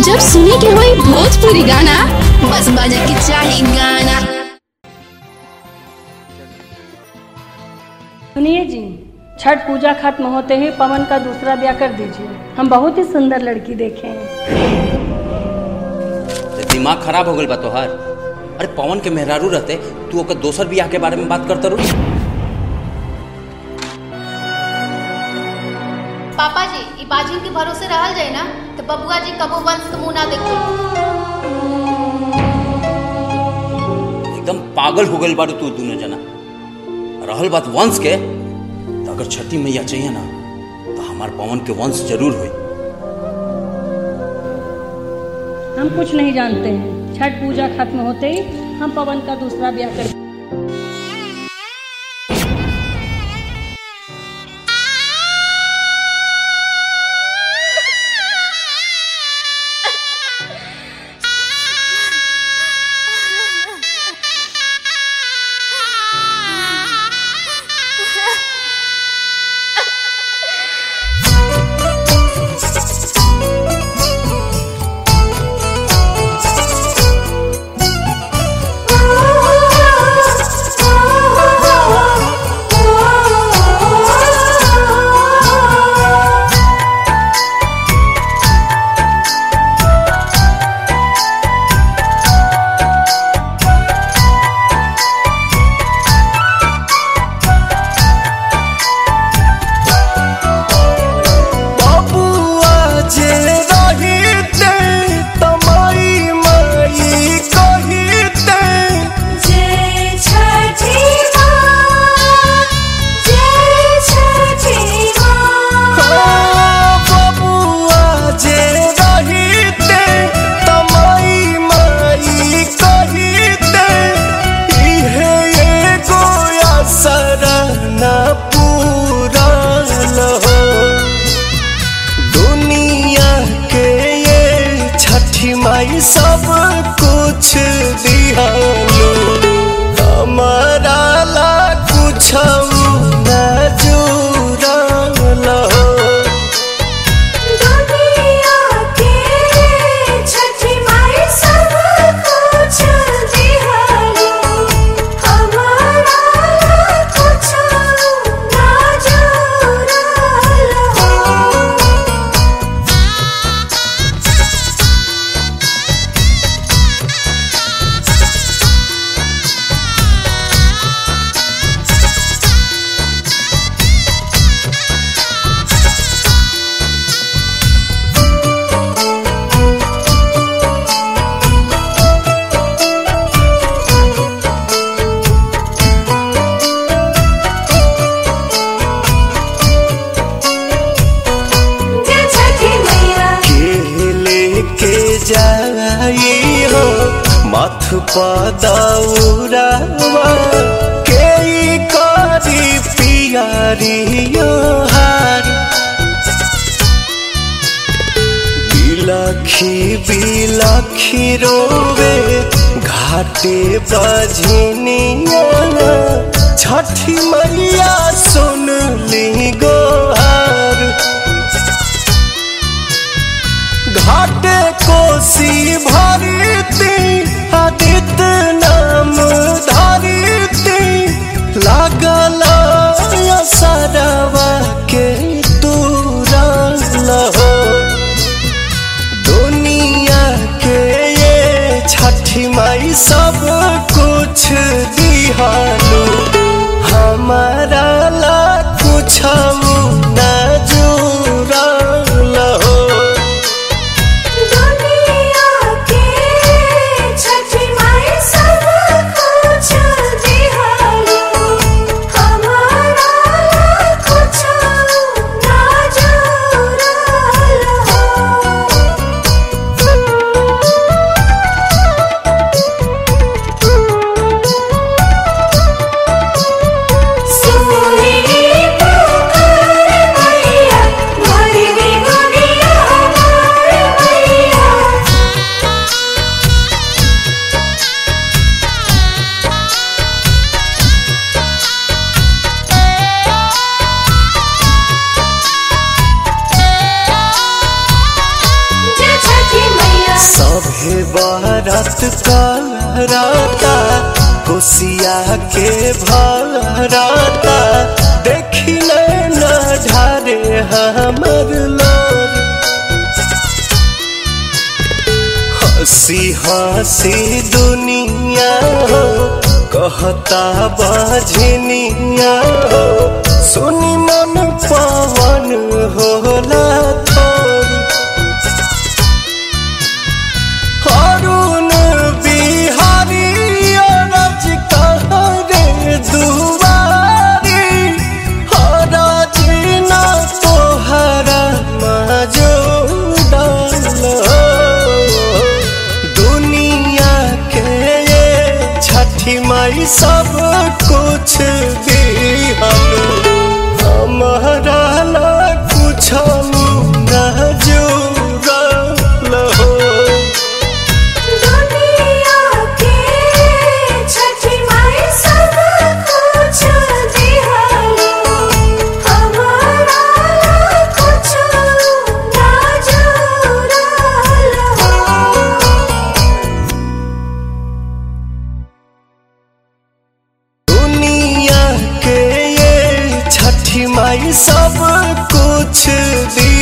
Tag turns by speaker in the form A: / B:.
A: जब सुने के होई भोजपुरी गाना बस बजे के चाही गाना
B: सुनिए जी छठ पूजा खत्म होते ही पवन का दूसरा ब्याह कर दीजिए हम बहुत ही सुंदर लड़की देखे हैं
C: ते दिमाग खराब हो गल बा तोहार अरे पवन के मेहरारू रहते तू ओकर दोसर बियाह के बारे में बात करता रू
D: पापा जी ई बाजिन के भरोसे रहल जाए ना तो बबुआ जी कबो वंश के मुंह ना देखो
C: एकदम पागल हो गल बारू तू दोनों जना रहल बात वंश के तो अगर छठी मैया चाहिए ना तो हमार पवन के वंश जरूर होई
B: हम कुछ नहीं जानते हैं छठ पूजा खत्म होते ही हम पवन का दूसरा ब्याह कर
E: बबुआ जे रहिते तमाई माई कहिते बबुआ जे रहिते तमाई माई कहिते इहे एगो असर न पूरल हो दुनिया के ये छठी माई सब कुछ दिहालो हमारा ला कुछ न जुड़ल हो के लेके जाई हो मथ पदौरावा के ई करी पियारियो हार बिलखी बिलखी रोवे घाटे बजनिया छठी मैया सुन ली गोहार घाटे कोसी भरती आदित्य नाम धरती लागल सरवा के तुरल हो दुनिया के ये छठी माई सब कुछ दिहालू हमारा ला कुछ न जुड़ल हो
F: Thank you.
E: सभे बारात कराता कोसिया के भराता देखी न ढारे हमर लोर हंसी हंसी दुनिया हो कहता बाझनिया हो सुनी मन पवन होला थोरी अरुण बिहारी अरज कहरे दुआरी हरज न तोहरा मजूदल दुनिया के ये छठी माई सब कुछ दिहल हमारा ला कुछ न जुड़ल हो
F: दुनिया के छठी माई सब कुछ दिहलो हमारा कुछ ना जुड़ल हो
E: दुनिया के ये छठी माई सब कुछ दी